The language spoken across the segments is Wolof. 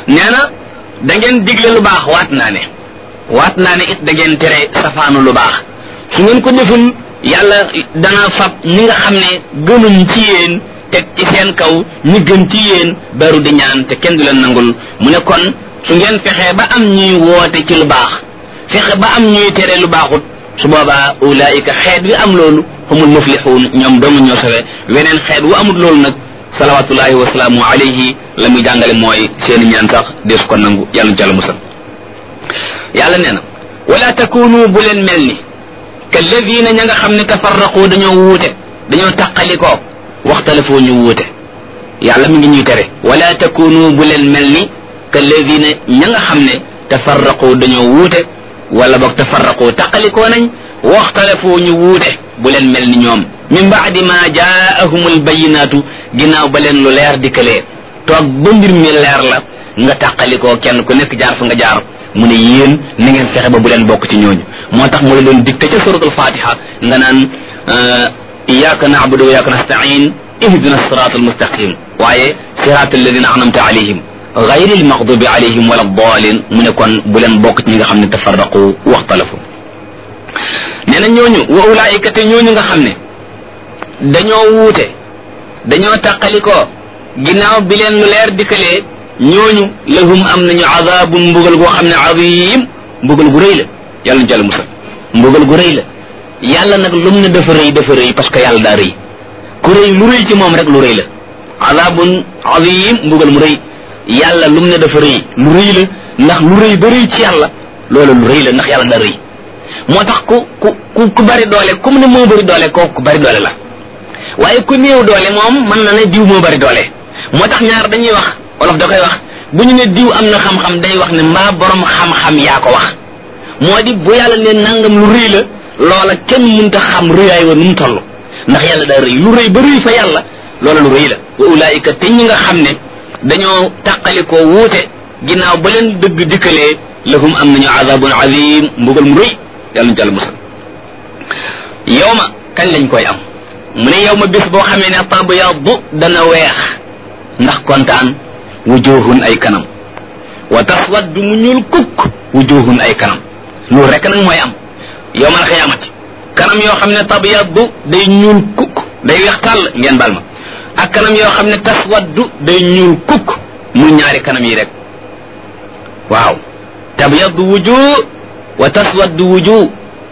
nee na da ngeen digle lu baax waat naa ne waat naa ne it da ngeen tere safaanu lu baax su ngeen ko deful yàlla dana fab ñi nga xam ne gënuñ ci yéen teg ci seen kaw ñi gën ci yéen baru di ñaan te kenn du leen nangul mu ne kon su ngeen fexee ba am ñuy woote ci lu baax fexe ba am ñuy tere lu baaxut su boobaa ulaayika xeet wi am loolu humul muflixuun ñoom doomu ñoo sawe weneen xeet wu amul loolu nag salawatullahi wasalaamu alayhi la muy jàngale mooy seeni ñaan sax dees ko nangu yàlla ñu jàll musal yàlla nee na wala takunu bu leen mel ni kalladina ña nga xam ne tafarraqu dañoo wuute dañoo taqalikoo waxtalafoo ñu wuute yàlla mi ngi ñuy tere wala takunu bu leen mel ni kalladina ña nga xam ne tafarraqu dañoo wuute wala boog tafarraqu taqalikoo nañ waxtalafoo ñu wuute bu leen mel ni ñoom min baadi ma jaahumul bayinaatu ginnaaw ba leen lu leer dikkalee toog ba mbir mi leer la nga tàqalikoo kenn ku nekk jaar fa nga jaar mu ne yéen na ngeen fexe ba bu leen bokk ci ñooñu moo tax mu la doon dikte ca suratul fatiha nga naan iyyaka na'budu wa iyyaka nasta'in ihdina siratal mustaqim waaye siratal ladina an'amta alayhim ghayril maghdubi alayhim wala daalin mu ne kon bu leen bokk ci ñi nga xam ne tafarraqu waxtalafu nee na ñooñu wa ulaayika te ñooñu nga xam ne dañoo wuute dañoo tàqalikoo ginnaaw bi leen lu leer dikkalee ñooñu lahum am nañu azabun mbugal goo xam ne azim mbugal gu rëy la yàlla ñu jàll musal mbugal gu rëy la yàlla nag lum ne dafa rëy dafa rëy parce que yàlla daa rëy ku rëy lu rëy ci moom rek lu rëy la azabun azim mbugal mu rëy yàlla lum ne dafa rëy lu rëy la ndax lu rëy ba rëy ci yàlla loolu lu rëy la ndax yàlla daa rëy moo tax ku ku ku ku bari doole comme ne moo bari doole kooku ku bari doole la waaye ku néew doole moom mën na ne diw moo bari doole moo tax ñaar dañuy wax wolof da koy wax bu ñu ne diw am na xam-xam day wax ne mbaa borom xam-xam yaa ko wax moo di bu yàlla ne nangam lu rëy la loola kenn mënta xam rëyaay wa nu mu toll ndax yàlla daa rëy lu rëy ba rëy fa yàlla loola lu rëy la wa ulaayika te ñi nga xam ne dañoo tàqalikoo wuute ginnaaw ba leen dëgg dikkalee lahum am nañu azabun azim mbugal mu rëy yàlla ñu jàll musal yow ma kañ lañ koy am mu ne yow ma bés boo xamee ne tabyaddu dana weex ndax kontaan wujuhun ay kanam wa taswaddu mu ñuul kukk wujuhun ay kanam loolu rek nag mooy am yow mal xiyaamati kanam yoo xam ne tabyaddu day ñuul kukk day weex tàll ngeen bal ma ak kanam yoo xam ne taswaddu day ñuul kukk mu ñaari kanam yi rek waaw tabyaddu wujuh wa taswaddu wujuh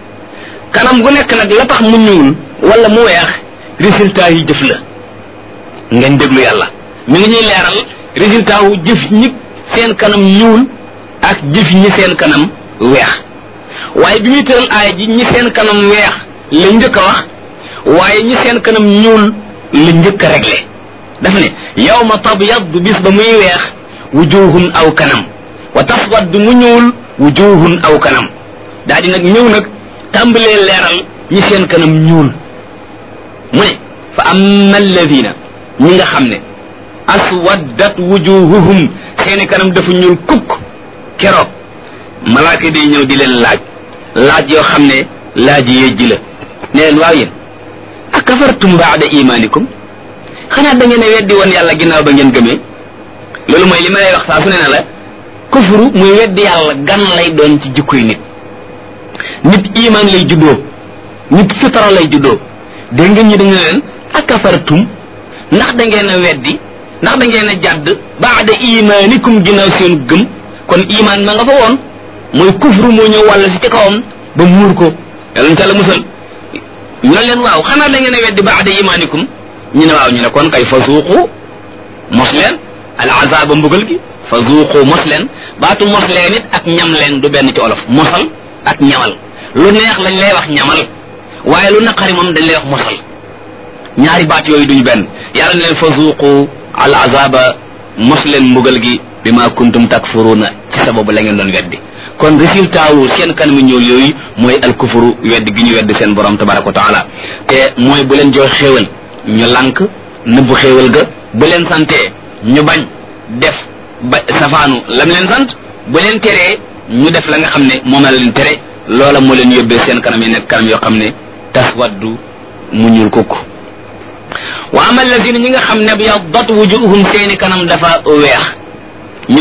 kanam gu nekk nag la tax mu ñuul wala mu weex résultat yi jëf la ngeen déglu yàlla mi ngi ñuy leeral résultat wu jëf ñi seen kanam ñuul ak jëf ñi seen kanam weex waaye bi muy tëral aaya ji ñi seen kanam weex la njëkk a wax waaye ñi seen kanam ñuul la njëkk a réglé dafa ne yawma tabyaddu bis ba muy weex wujuhun aw kanam wa taswaddu mu ñuul wujuhun aw kanam daal di nag ñëw nag tàmbalee leeral ñi seen kanam ñuul mu ne fa amma alladina ñi nga xam ne aswaddat wujuhuhum seeni kanam dafa ñuul kukk keroog malaaka day ñëw di leen laaj laaj yoo xam ne laaj yejji la ne leen waaw yéen akafartum baada imanikum xanaa da ngeen a weddi woon yàlla ginnaaw ba ngeen gëmee loolu mooy li ma lay wax saa su ne na la kufru muy weddi yàlla gan lay doon ci jikkoy nit nit iman lay juddoo nit fitara lay juddoo dégg ngeen ñi dañu leen akafartum ndax da ngeen a weddi ndax da ngeen a jàdd baada imanikum ginnaaw seen gëm kon iman ma nga fa woon mooy kufru moo ñëw wàll si ci kawam ba muur ko yàlla ñu la musal ñu ne leen waaw xanaa da ngeen a weddi baada imanikum ñu ne waaw ñu ne kon kay fa zuuqu mos leen al azaba mbugal gi fa zuuqu mos leen baatu mos leen it ak ñam leen du benn ci olof mosal ak ñamal lu neex lañ lay wax ñamal waaye lu naqari moom dañ lay wax mosal ñaari baat yooyu duñu benn yàlla ne leen fa zuuqu al azaba mos leen mbugal gi bi ma kuntum takfuruna ci sababu la ngeen doon weddi kon résultat wu seen kanam ñuul yooyu mooy al kufuru weddi gi ñu weddi seen borom tabaraka wa taala te mooy bu leen jox xéewal ñu lànk nëbbu xéewal ga bu leen santee ñu bañ def ba safaanu lam leen sant bu leen teree ñu def la nga xam ne moom la leen tere loola moo leen yóbbee seen kanam yi nekk kanam yoo xam ne taswaddu mu ñuul kukk wa ama allazina ñi nga xam ne byaddat wujuhum seeni kanam dafa weex